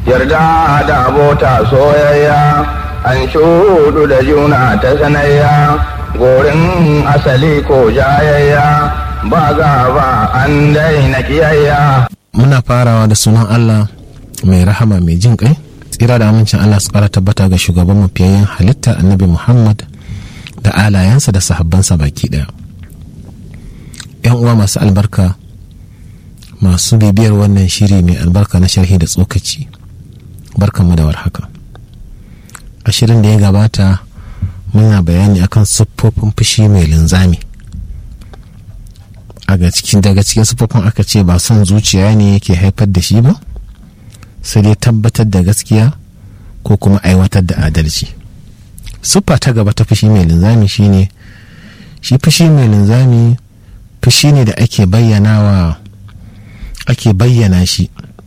yarda da abota soyayya an shudu da juna ta sanayya gorin asali ko jayayya ba gaba an daina kiyayya muna farawa da sunan Allah mai rahama mai jin kai tsira da amincin Allah su kara tabbata ga shugaban mafiyayyen halitta annabi Muhammad da alayensa da sahabbansa baki daya yan uwa masu albarka masu bibiyar wannan shiri mai albarka na sharhi da tsokaci barkanmu da warhaka a shirin da ya gabata muna bayani akan siffofin fushi mai linzami daga cikin siffofin aka ce ba son zuciya ne yake haifar da shi ba sai dai tabbatar da gaskiya ko kuma aiwatar da adalci siffa ta gaba ta fushi mai linzami shine shi fushi mai linzami fushi ne da ake bayyanawa ake bayyana shi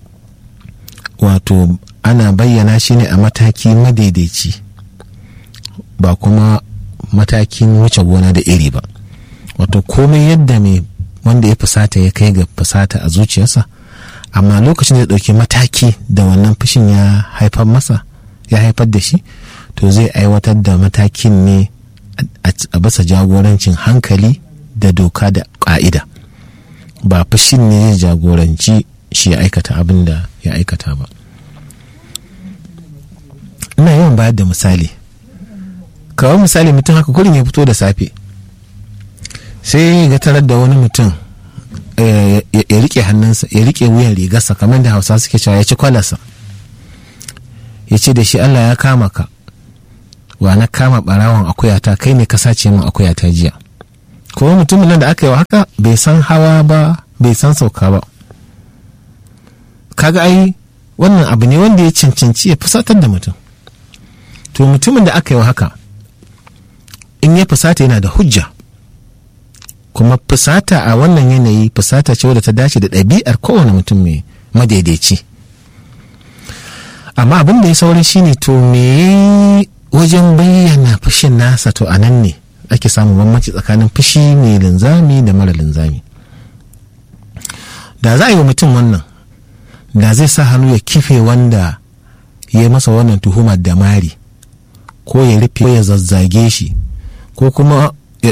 wato ana bayyana shi ne a mataki madaidaici ba kuma matakin wuce gona da iri ba wato komai yadda mai wanda ya fusata ya kai ga fusata a zuciyarsa amma lokacin da ya ɗauki mataki da wannan fushin ya haifar masa ya haifar da shi to zai aiwatar da matakin ne a basa jagorancin hankali da doka da ƙa'ida ba fushin ne zai jagoranci shi ya aikata abin da ya aikata ba ina yawan bayar da misali kawai misali mutum haka kurin ya fito da safe sai ya tarar da wani mutum ya rike hannunsa ya rike wuyan rigarsa kamar da hausa suke cewa ya ci kwalarsa ya ce da shi allah ya kama ka wa na kama barawon akuyata kai ne ka sace min akuyata jiya kuma mutumin nan da aka yi wa haka bai san hawa ba bai san sauka ba kaga ai wannan abu ne wanda ya cancanci ya fusatar da mutum to mutumin da aka yi wa haka in ya fusata yana da hujja kuma fusata a wannan yanayi fusata ce wadda ta dace da ɗabi'ar kowane mutum mai madaidaici amma abin da ya saurin shine to me wajen bayyana fushin nasa to a nan ne ake samun bambanci tsakanin fushi mai linzami da mara linzami da za a yi wa mutum wannan da zai sa hannu ya kife wanda ya yi masa wannan tuhumar da mari ko ya rufe ya zazzage shi ko kuma